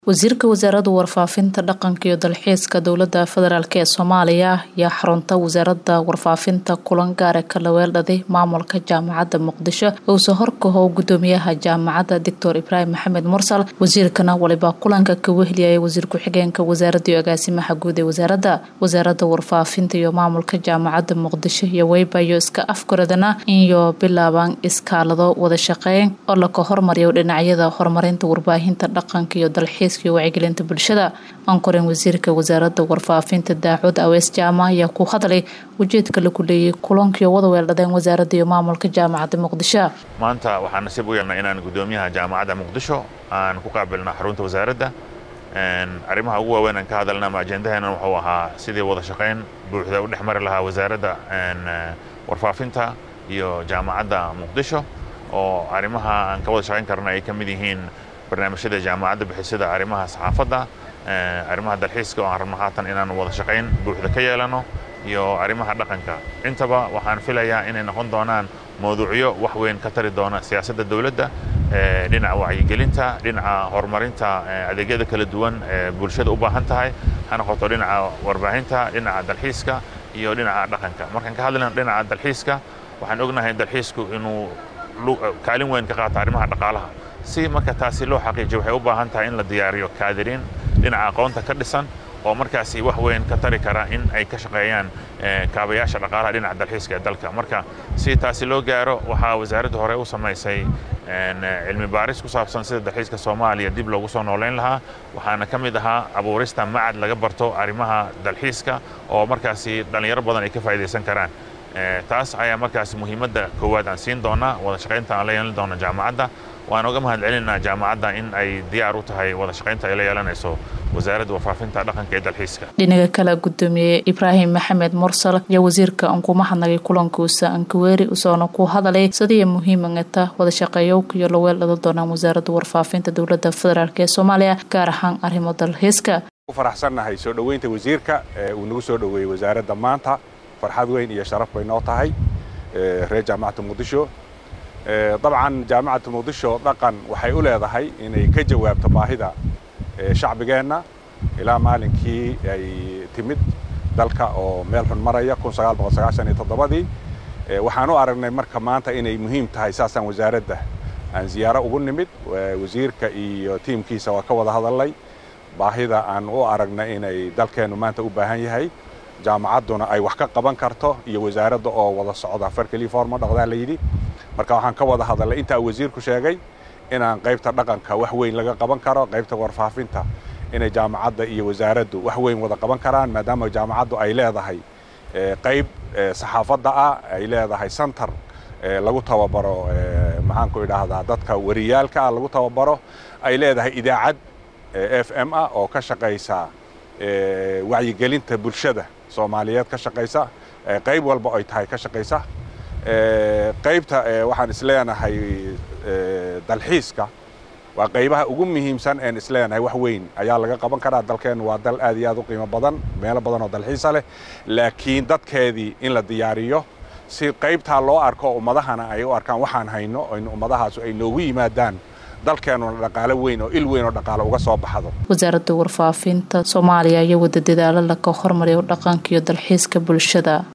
wasiirka wasaaradda warfaafinta dhaqanka iyo dalxiiska dowlada federaalk ee soomaaliya ayaa xarunta wasaaradda warfaafinta kulan gaara ka laweeldhaday maamulka jaamacadda muqdisho uuse horkaho gudoomiyaha jaamacadda doctor ibraahim maxamed mursal wasiirkana waliba kulanka ka wehliyaya wasiir ku-xigeenka wasaaradda iyo agaasimaha guud ee wasaaradda wasaaradda warfaafinta iyo maamulka jaamacadda muqdisho iyo weybayo iska afgaradana iyo bilaabaan iskaalado wada shaqeyn oo laka hormariyo dhinacyada horumarinta warbaahinta dhaqanka iyo dalxiis wacyigelinta bulshada ankoren wasiirka wasaaradda warfaafinta daacud awees jaama ayaa ku hadlay ujeedka lagu leeyay kulankii wada weeldhadeen wasaaradda iyo maamulka jaamacadda muqdisho maanta waxaan nasiib u yeelnay inaan gudoomiyaha jaamacadda muqdisho aan ku qaabilna xarunta wasaaradda arrimaha ugu waaweyn aan ka hadalna ama ajendaheena wuxuu ahaa sidii wada shaqayn buuxda u dhex mari lahaa wasaaradda warfaafinta iyo jaamacadda muqdisho oo arrimaha aan ka wada shaqayn karna ay ka mid yihiin barnaamijyada jaamacadda bixisada arrimaha saxaafadda arrimaha dalxiiska oo aan rabno haatan inaan wada shaqayn buuxda ka yeelano iyo arrimaha dhaqanka intaba waxaan filayaa inay noqon doonaan mawduucyo wax weyn ka tari doona siyaasadda dowladda dhinaca wacyigelinta dhinaca horumarinta adeegyada kala duwan ee bulshada u baahan tahay ha noqoto dhinaca warbaahinta dhinaca dalxiiska iyo dhinaca dhaqanka markaan ka hadlayno dhinaca dalxiiska waxaan ognahay dalxiisku inuu kaalin weyn ka qaato arrimaha dhaqaalaha si marka taasi loo xaqiijiyo waxay u baahan tahay in la diyaariyo kaadiriin dhinaca aqoonta ka dhisan oo markaasi wax weyn ka tari kara in ay ka shaqeeyaan kaabayaasha dhaqaalaha dhinaca dalxiiska ee dalka marka si taasi loo gaaro waxaa wasaaradda hore u samaysay cilmi baaris ku saabsan sida dalxiiska soomaaliya dib loogu soo noolayn lahaa waxaana ka mid ahaa abuurista macad laga barto arrimaha dalxiiska oo markaasi dhallinyaro badan ay ka faa'idaysan karaan taas ayaa markaasi muhiimadda koowaad aan siin doonaa wada shaqaynta aan la yeelan doona jaamacadda waan uga mahad celinaa jaamacadda in ay diyaar u tahay wada shaqaynta ay la yeelanayso wasaaradda warfaafinta dhaqanka ee dalxiiska dhinaga kale gudoomiye ibraahim maxamed mursal iyo wasiirka aan kuma hadnagay kulankuusa ankaweeri usoona ku hadalay sidii muhiimagata wada shaqeeyowka iyo laweeldhada doonaan wasaaradda warfaafinta dowlada federaalk ee soomaaliya gaar ahaan arrimo dalxiiska faraxsannahay soo dhoweynta wasiirka uu nagu soo dhoweeyey wasaaradda maanta farxad weyn iyo sharaf bay noo tahay reer jaamacadda muqdisho dabcan jaamacadda muqdisho dhaqan waxay u leedahay inay ka jawaabto baahida shacbigeenna ilaa maalinkii ay timid dalka oo meel xun maraya ii waxaan u aragnay marka maanta inay muhiim tahay saasaan wasaaradda aan ziyaaro ugu nimid wasiirka iyo tiimkiisa waa ka wada hadalnay baahida aan u aragnay inay dalkeennu maanta u baahan yahay jaamacadduna ay wax ka qaban karto iyo wasaaradda oo wada socda farkeli forma dhaqdaa la yidhi marka waxaan ka wada hadalnay intaa wasiirku sheegay inaan qaybta dhaqanka wax weyn laga qaban karo qaybta warfaafinta inay jaamacadda iyo wasaaraddu wax weyn wada qaban karaan maadaama jaamacaddu ay leedahay qayb saxaafadda ah ay leedahay center lagu tababaro maxaanku idhaahdaa dadka wariyaalka ah lagu tababaro ay leedahay idaacad f m ah oo ka shaqaysa wacyigelinta bulshada soomaaliyeed ka shaqaysa qayb walba ay tahay ka shaqaysa qaybta waxaan isleenahay dalxiiska waa qaybaha ugu muhiimsan een isleenahay wax weyn ayaa laga qaban karaa dalkeennu waa dal aad iyo aad u qiimo badan meelo badan oo dalxiisa leh laakiin dadkeedii in la diyaariyo si qaybtaa loo arko ummadahana ay u arkaan waxaan hayno ummadahaasu ay noogu yimaadaan dalkeennuna dhaqaalo weyn oo il weyn oo dhaqaalo uga soo baxdo wasaaradda warfaafinta soomaaliya ayaa wada dadaalo laka hormariyo dhaqanka iyo dalxiiska bulshada